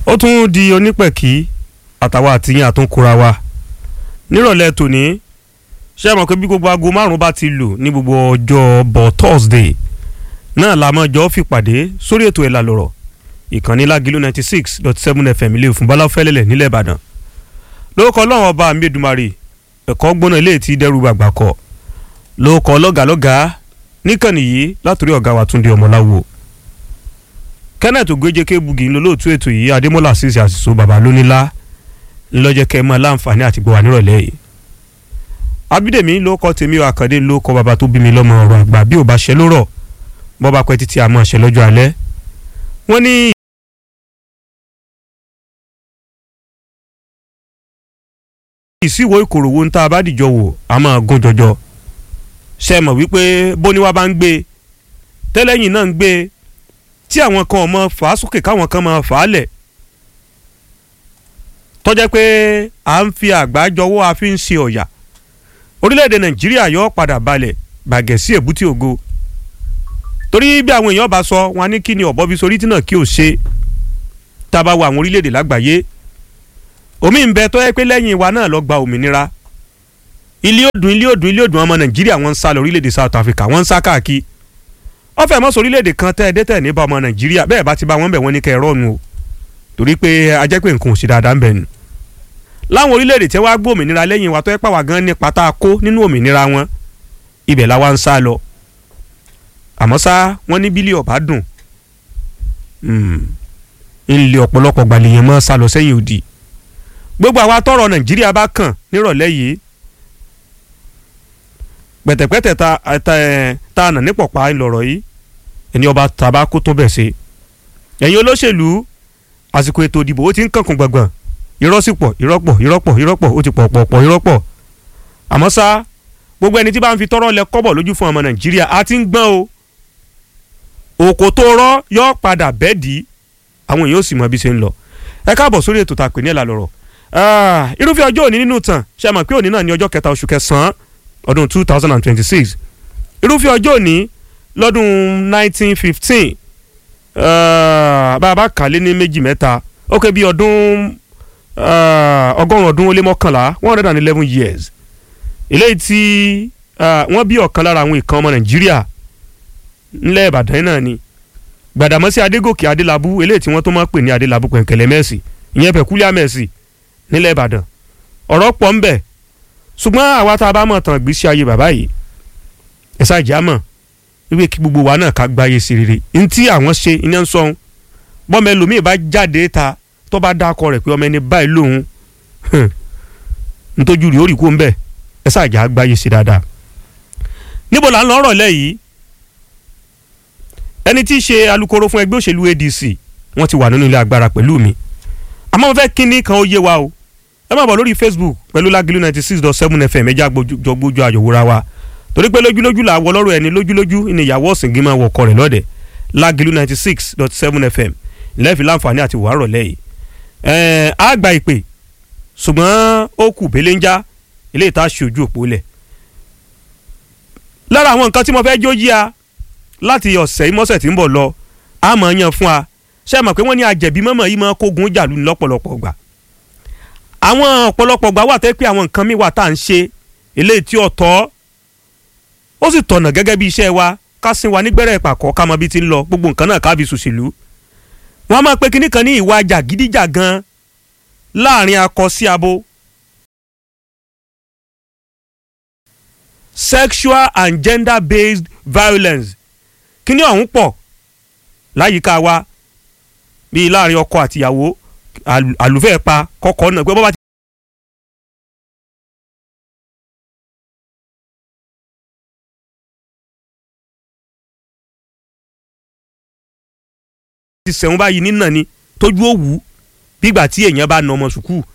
ó tún di onípẹ̀kì àtàwọn àtìyìn àtúnkura wa nírọ̀lẹ́ tòní ṣé ẹ mọ̀ pé bí gbogbo aago márùn-ún bá ti lù ní gbogbo ọjọ́ bọ̀ Thursday náà la máa jọ fìpàdé sórí ètò ẹ̀là lọ̀rọ̀ ìkànnì lágìlú ninety six dot seven fm ilé ìfún balafẹ́lẹ́lẹ̀ nílẹ̀ ìbàdàn lórúkọ ọlọ́run ọba mi Èdùmàrè ẹ̀kọ́ gbóná ilé tí dẹ́rù gbàgbà kọ̀ lórúkọ lọ́gàlọ́gà níkànnì yìí látòrí ọ̀gá wa Túndé ọmọláwo kenneth ogbeje kebugi ńlọlọ́ọ̀tún ètò yìí adémọ́lá ṣíṣe àṣìṣò bàbá lónílá ńlọ́jẹ́ kẹ́ mọ́ láǹfààní àti gbọ́ wà nírọ̀lẹ́ yìí abídèmí ló kọ́ tèmi àkàndé ló kọ́ bàbá tó bí mi lọ́mọ ọ̀rọ̀ àgbà bí ò bá ṣe lórọ̀ bọ́ bá pẹ́ títí àmọ́ ṣe lọ́jọ́ alẹ́ wọ́n ní. ìsíwò ìkòròwò ń tá a bá dìjọ wò a máa gún jọjọ ṣe mọ̀ wípé bóníwá bá ń gbé tẹ́lẹ̀yìn náà ń gbé tí àwọn kan ò mọ fà á sókè káwọn kan máa fà á lẹ̀ tọ́jẹ́ pé à ń fi àgbájọwọ́ a fi ń ṣe ọ̀yà orílẹ̀-èdè nàìjíríà yóò padà balẹ̀ bàgẹ́ sí èbúté ògo torí bí àwọn èèyàn bá sọ wọn ní kí ni ọ̀bọ fi sorí tí náà kí ò ṣe tá a bá wo àwọn orílẹ̀-èdè lágbàáyé omi ń bẹ tó yẹ pé lẹ́yìn wa náà lọ gba òmìnira ilé òdùn ilé òdùn ilé òdùn ọmọ nàìjíríà wọ́n ń sá lọ orílẹ̀-èdè south africa wọ́n ń sá káàkiri ọ̀fẹ́ mọ́sọ̀ orílẹ̀-èdè kan tẹ́ ẹ dé tẹ̀ ní bá ọmọ nàìjíríà bẹ́ẹ̀ bá ti bá wọn bẹ̀ wọ́n ní kẹ́ ẹ rọ́ọ̀nù o torí pé ajẹ́ pé nǹkan ò sí dáadáa ń bẹ̀ nù láwọn orílẹ̀-èdè tí wàá gbọ́ òmìnira lẹ́yìn wa tó yẹ pàwọ́ gan ní pátá kó nínú òmìnira wọn ibẹ̀ la wá ń sá lọ àmọ́ sá wọ́n ní bílíọ̀ bá dùn ńlẹ̀ ọ̀pọ̀lọpọ̀ gbàlèyàn mọ́ sá lọ sẹ́yìn òdì gbogbo àwa tọrọ nàìjíríà bá kàn nírọ̀lẹ́ yìí pẹ̀tẹ̀pẹ̀tẹ̀ ta ta nà nípọ̀pá ńlọrọ̀ yìí ẹni ọba tàbá kó tó bẹ̀ ṣe ẹ̀yin olóṣèlú àsìkò ètò ìdìbò ó ti ń kankun gbọ̀ngbọ̀n irọ́ sì pọ̀ irọ́ pọ̀ irọ́ pọ̀ irọ́ pọ̀ ó ti pọ̀ pọ̀ pọ̀ irọ́ pọ̀ àmọ́ sá gbogbo ẹni tí bá ń fi tọrọ lẹ kọ́bọ̀ lójú fún ọmọ nàìjíríà á ti ń gbọ́n o òkò tó rọ́ yọ padà bẹ́ẹ̀ dì í àwọn èèyàn ó sì mọ bí ṣe ń lọ ẹ káàbọ̀ sórí ètò tàpé ní ẹ̀là lọ́rọ̀ irúfẹ́ ọjọ́ òní nínú tàn ṣe mọ̀ pé òní náà ní ọjọ́ kẹta oṣù kẹsàn-án ọdún two thousand and twenty-six irúfẹ́ ọjọ́ òní lọ́dún nineteen fifteen bàbá kàlẹ́ ní méjì mẹ́ta ó kẹ́ bí ọdún ọgọ́rùn-ún ọdún ó lé mọ́kànlá one hundred and eleven years eléyìí tí wọ́n bí ọ̀kan lára àwọn ìkan ọmọ nàìjíríà ńlẹ̀ ìbàdàn náà ni gbàdàmọ́sí adégòkè adélábù eléyìí tí wọ́n tó máa pè ní adélábù pẹ̀ǹkẹ̀lẹ̀ mẹ́sì ìyẹn pẹ̀kúlíà mẹ́sì nílẹ̀ ìbàdàn ọ̀rọ̀ pọ̀ ń bẹ ṣùgbọ́n àwa tá a bá mọ̀ tán gbèsè ayé bàbá yìí ẹ̀sà ìjà mọ̀ wípé kí gbogbo wa náà ká gbáyé sí rere ntí àwọn ṣe iná ń sọ̀hún bọ́mọ ẹlòmíì bá jáde ta tó bá dákọ rẹ̀ pé ọmọ ẹni báyìí lòun ntójú rí orí kó ń bẹ̀ ẹ̀sà ìjà gbáyé sí dáadáa níbo là ń lọ rọ̀lẹ́ yìí ẹni tí í ṣe alukoro fún ẹgbẹ́ òṣèlú ADC wọ́n ti wà nínú ilé agbára pẹ̀lú mi àmọ́ mo fẹ́ kínní kan ó yé wa o ẹ máa bọ̀ lórí Facebook pẹ̀lú Lágìlú ninety six dot seven FM ẹja jọ gbójú àyòwòra wa torí pé lójúlójú là wọ lọ́rọ̀ ẹni lójúlójú ní ìyàwó ọ̀sìngín máa wọ̀ ọkọ rẹ̀ lọ́dẹ̀ Lágìlú ninety six dot seven FM lẹ́ẹ̀fì láǹfààní àti wàárọ̀ lẹ́yìn ẹ̀ẹ́n á gba ìpè ṣùgbọ́n ó kù belenja ilé ìta ṣojú òpó lẹ̀ lára àwọn nǹkan tí mo fẹ́ jó yí a láti ọ̀sẹ̀ ìmọ̀sẹ̀ tí ń bọ̀ lọ a máa yan fún a ṣe mọ̀ pé wọ́n ní àjẹ̀bí mọ́mọ́ yìí máa kógun jàlú lọ́pọ̀lọpọ̀ gbà àwọn ọ̀pọ̀lọpọ̀ gbà wà tẹ́ pé àwọn nǹkan mi wà tá à ń ṣe eléyìí tí ọ̀tọ̀ ó sì tọ̀nà gẹ́gẹ́ bí iṣẹ́ wa ká sin wa nígbẹ́rẹ́ ìpàkọ́ ká mọ bí ti ń lọ gbogbo nǹkan náà ká fi ṣòṣèlú wọ́n á máa pe kinní kan ní ìwà jàgídíjàgan láàrin akọ sí abo sexual and gender based violence kíní ọ̀hún pọ̀ láyìíká wa bíi láàrin ọkọ àtìyàwó àlùfẹ́ pa kọ́kọ́ náà pé bọ́ bá ti sẹ̀wọ̀n báyìí nínà ni tójú ó wù ú bígbà tí èèyàn bá na ọmọ sùkúù